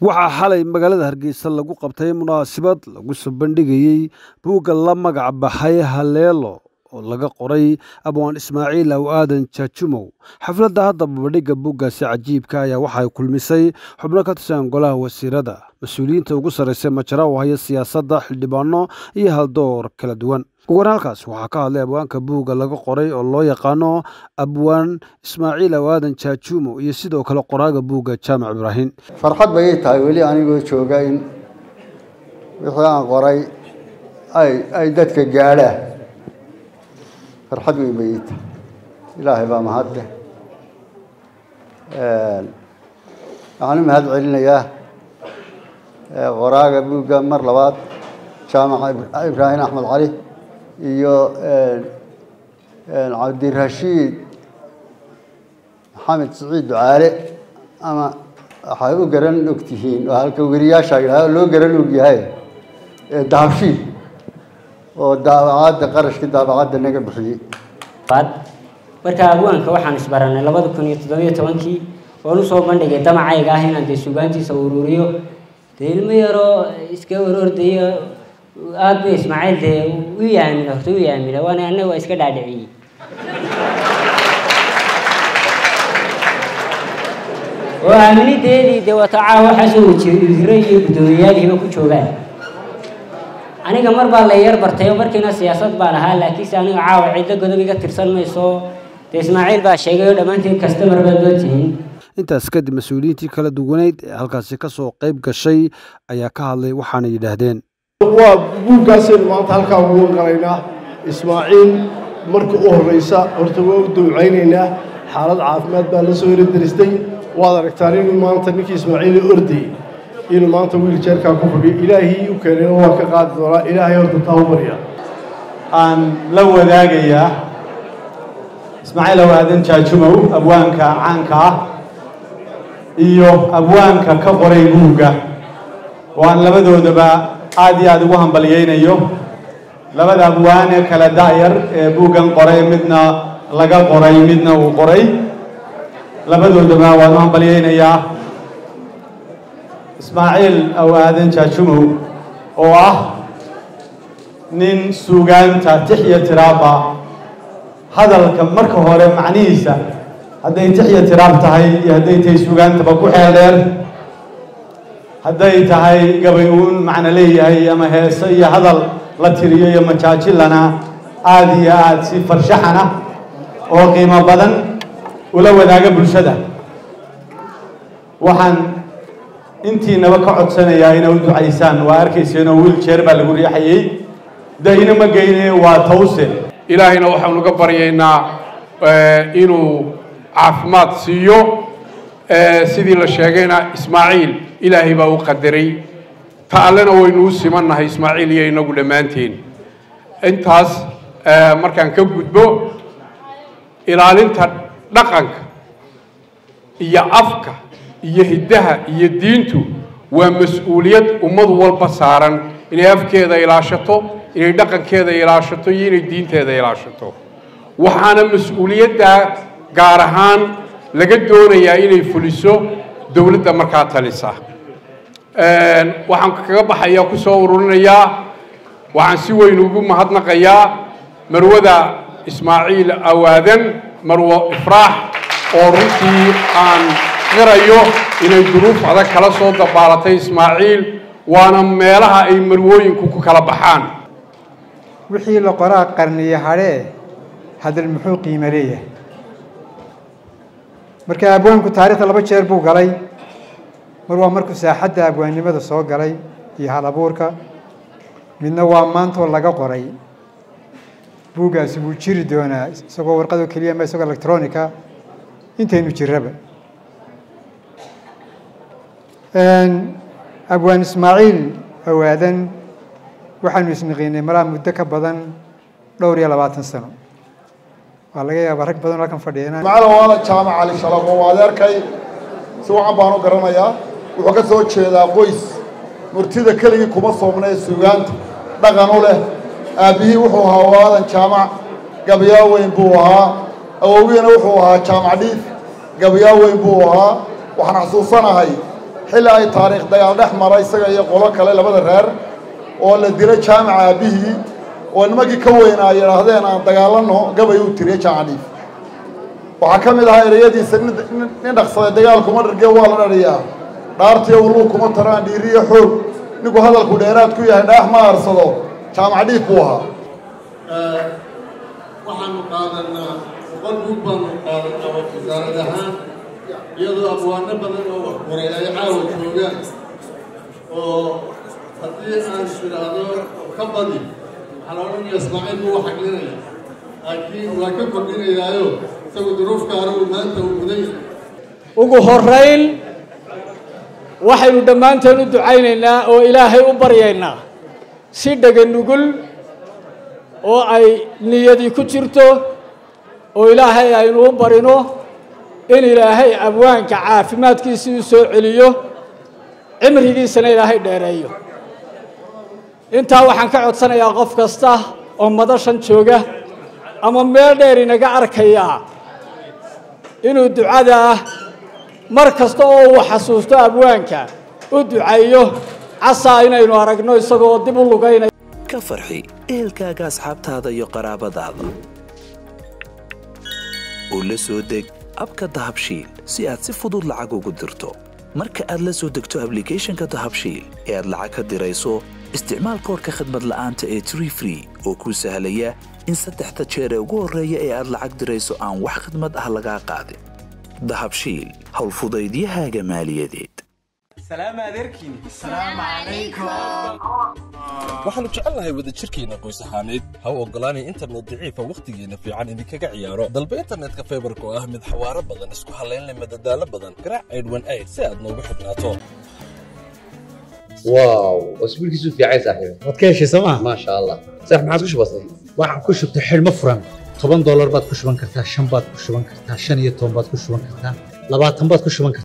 waxaa xalay magaalada hargeysa lagu qabtay munaasabad lagu soo bandhigayey buugga la magac baxay haleelo oo laga qoray abwaan ismaaciil aw aadan jaajumow xafladda hadda babadhigga buuggaasi cajiibka ayaa waxay kulmisay xubno ka tirsan golaha wasiirada mas-uuliyiinta ugu sarraysay majara oo haya siyaasadda xildhibaano iyo haldoor kala duwan ugan halkaas waxaa ka hadlay abwaanka buugga laga qoray oo loo yaqaano abwaan ismaaciil aw aadan jaajumo iyo sidoo kale qoraaga buugga jaamac ibraahim farxad bay ii tahay weli anigoo jooga in wixii aan qoray ay ay dadka gaadhaan farxad weyn bay ii tahay ilaahay baa mahadleh waxaan u mahad celinayaa qoraaga buugga mar labaad jaamac ibraahim axmed cali iyo cabdirashiid maxamed siciid ducaale ama waxay u garan og tihiin oo halka weriyaasha yidhaha loo garan og yahay dahabshiid oo daabacadda qarashka daabacadda naga bixiyey marka abwaanka waxaan isbaranay labada kun iyo toddobiyo tobankii oon usoo bandhigay damacayga ah inaan dee sugaantiisa ururiyo dee ilmo yaroo iska orordayo aada ba ismaaciil dee u yaamina horta u yaamina waana annaga waa iska dhaadhiciyey oo aaminideedii dee wata caawa waxaasoo wasiiro iyo guddoomiyayaalihiiba ku joogaan aniga mar baa la yar bartay oo markiina siyaasad baan ahaa laakiinse aniga caawa cidlo godob iga tirsan mayso dee ismaaciil baa sheegay oo dhammaantiin kastamar baad loo tihiin intaas kadib mas-uuliyiintii kala duwaneyd ee halkaasi ka soo qayb gashay ayaa ka hadlay waxaana yidhaahdeen waa buuggaasaynu maanta halkaa ugu qalaynaa ismaaciil marka u horreysa horta waa u dawcaynaynaa xaalad caafimaad baa la soo heradaristay waad aragtaan inuu maanta ninkii ismaaciil ordayey inuu maanta wiiljeerkaa ku fadhiyo ilaahii u keenayna waa ka qaadi doonaa ilaahay horta taa u barya aan la wadaagayaa ismaaciil aw aadan jaajumow abwaanka caanka ah iyo abwaanka ka qoray buugga oo aan labadoodaba aad iyo aada ugu hambalyaynayo labada abwaane kala da'yar ee buuggan qoray midna laga qoray midna uu qoray labadoodaba waan u hambalyaynayaa ismaaciil aw aadan jaajumow oo ah nin suugaanta tixya tiraaba hadalka marka hore macnihiisa hadday tixya tiraab tahay iyo hadday tahay suugaantaba ku xeel dheer hadday tahay gabay uun macno leeyahay ama heese iyo hadal la tiriyo iyo majaajilana aada iyo aada si farshaxana oo qiimo badan ula wadaaga bulshada waxaan intiinaba ka codsanayaa inay u ducaysaan waa arkayseenoo wiiljeer baa lagu riixayey dahina ma geyne waa tawse ilaahayna waxaanu ga baryaynaa inuu caafimaad siiyo sidii la sheegayna ismaaciil ilaahay baa u qadaray ta allena waynu u simannahay ismaaciil iyo inagu dhammaanteen intaas markaan ka gudbo ilaalinta dhaqanka iyo afka iyo hiddaha iyo diintu waa mas-uuliyad ummad walba saaran inay afkeeda ilaashato inay dhaqankeeda ilaashato iyo inay diinteeda ilaashato waxaana mas-uuliyaddaa gaar ahaan laga doonayaa inay fuliso dowladda markaa talisa waxaan kaga baxayaa ku soo ururinayaa waxaan si weyn ugu mahadnaqayaa marwada ismaaciil awaadan marwo ifraax oo runtii aan qirayo inay duruuf adag kala soo dabaalatay ismaaciil waana meelaha ay marwooyinku ku kala baxaan wixii la qoraa qarniye hadhee hadal muxuu qiimo leeyahay marka abwaanku taariikhda laba jeer buu galay mar waa markuu saaxadda abwaannimada soo galay iyo hal abuurka midna waa maantoo laga qoray buuggaasi wuu jiri doonaa isagoo warqadoo keliya ma isagoo electronica intaynu jiraba abwaan ismaaciil awaadan waxaanu isnaqiinay malaha muddo ka badan dhowr iyo labaatan sano waa laga yaabaa rag badan halkan fadhiya macala waala jaamac cali shalaqo waa adeerkay si wacan baan u garanayaa wuxuu ka soo jeedaa qoys murtida keligii kuma soomna ee suugaanta dhaqan u leh aabbihii wuxuu ahaa waadan jaamac gabayaa weyn buu ahaa awowgiina wuxuu ahaa jaamac dhiif gabayaa weyn buu ahaa waxaan xasuusanahay xilli ay taariikh dagaal dhex mara isaga iyo qolo kale labada reer oo la dilay jaamaca aabbihii oo nimankii ka weynaa ay yidhaahdeen aan dagaalano gabay uu tiriye jaamacdhiif waxaa ka mid ahaa ereyadiisa nin dhaqsaday dagaal kuma dharge waa la dhariyaa dhaartiyo uluu kuma taraan dhiiriyo xoog ninku hadalku dheeraad ku yahay dhaax ma aarsado jaamacdhiif buu ahaa waxaanu qaadanaa boqol buug baanu qaadanaa wasaarad ahaan iyadoo abwaano badan oo wax qoray ay caawa joogaan oo haddii aan idhaahdo ka badi waxaa la odhanaya ismaaciil buu wax xaglinaya laakiin waa ka kordhinayaayo isagu duruufka anigu maanta uu mudan yahay ugu horrayn waxaynu dhammaanteen u ducaynaynaa oo ilaahay u baryaynaa si dhega nugul oo ay niyadii ku jirto oo ilaahay aynu u barino in ilaahay abwaanka caafimaadkiisii u soo celiyo cimrigiisana ilaahay dheereeyo intaa waxaan ka codsanayaa qof kasta oo madashan jooga ama meel dheer inaga arkayaa inuu ducada mar kasta oo uu xasuusto abwaanka u ducaeyo casaa inaynu aragno isagoo dib u lugaynaya ka farxi ehelkaaga asxaabtaada iyo qaraabadaada oo la soo deg abka dahabshiil si aad si fudud lacag ugu dirto marka aad la soo degto ablicathonka dahabshiil ee aad lacag ka dirayso isticmaal koorka khadmad la'aanta ee tree free oo kuu sahlaya in saddexda jeer ee ugu horreeya ee aad lacag dirayso aan wax khadmad ah lagaa qaadin dahabshiil howlfudaydiyahaaga maaliyadeed waxaannu jecelnahay wadajirkeenna qoys ahaaneed ha u oggolaanay internet daciifa wakhtigeenna fiican idinkaga ciyaaro dalba internetka faybarka oo ah mid xawaaro badan isku hallaynleh madadaalo badan garaac aydhwan ayd si aad noogu xidhnaato واو واسبوعك في عايز صاحبي waad ka heshay sooma ما شاء الله صح ما عاد كش بسيط waxaan ku shubtay xidhmo furan toban doolar baad ku shuban kartaa shan baad ku shuban kartaa shan iyo toban baad ku shuban kartaa labaatan baad ku shuban kartaa